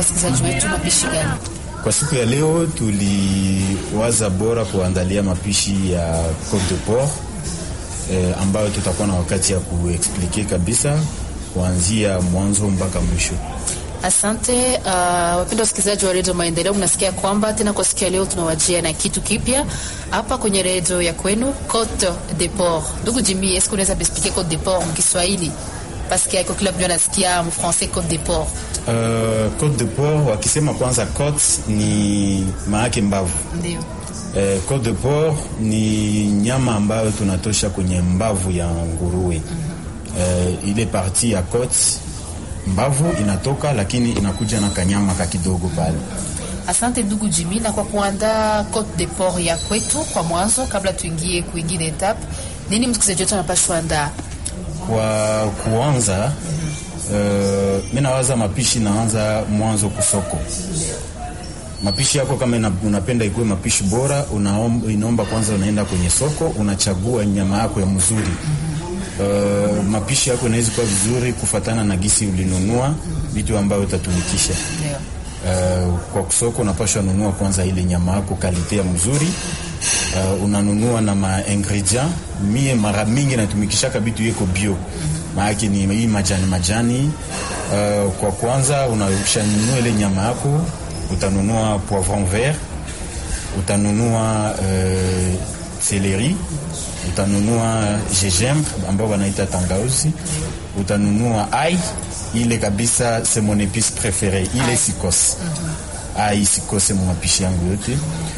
wasikilizaji wetu mapishi gani? Kwa siku ya leo tuliwaza bora kuandalia mapishi ya Cote de Port eh, ambayo tutakuwa na wakati ya kuexplike kabisa kuanzia mwanzo mpaka mwisho. Asante uh, wapenda wasikilizaji wa redio Maendeleo, mnasikia kwamba tena kwa siku ya leo tunawajia na kitu kipya hapa kwenye redio ya kwenu Cote de Port. Ndugu Jimmy, eske unaweza kuexplique Cote de Port mkiswahili paske aiko kila mtu anasikia mfrancais Cote de Port. Uh, Cote de Port wakisema kwanza cote ni maake mbavu Ndio. Eh, Cote de Port ni nyama ambayo tunatosha kwenye mbavu ya nguruwe. Eh, ile parti ya cote mbavu inatoka, lakini inakuja na kanyama ka kidogo pale. Asante ndugu Jimmy, na kwa kuandaa Cote de Port ya kwetu kwa mwanzo, kabla tuingie kuingine etape, nini msikilizaji wetu anapashwa andaa? Kwa kuanza uh, mi nawaza mapishi naanza mwanzo kusoko. Mapishi yako kama ina, unapenda ikuwe mapishi bora, unaomba, inaomba kwanza unaenda kwenye soko unachagua nyama yako ya mzuri. Uh, mapishi yako inaweza kuwa vizuri kufatana na gisi ulinunua vitu ambavyo utatumikisha. Ndio. Uh, kwa soko unapashwa nunua kwanza ile nyama yako kalite ya mzuri. Uh, unanunua na ma ingredient. Mie mara mingi natumikishaka bitu yeko bio, maake ni hii majani majani. Uh, kwa kwanza unashanunua ile nyama yako, utanunua poivron vert, utanunua uh, celery, utanunua gingembre ambao wanaita tangauzi, utanunua ai ile kabisa, c'est mon épice préférée ile sikose ai sikose mu mapishi yangu yote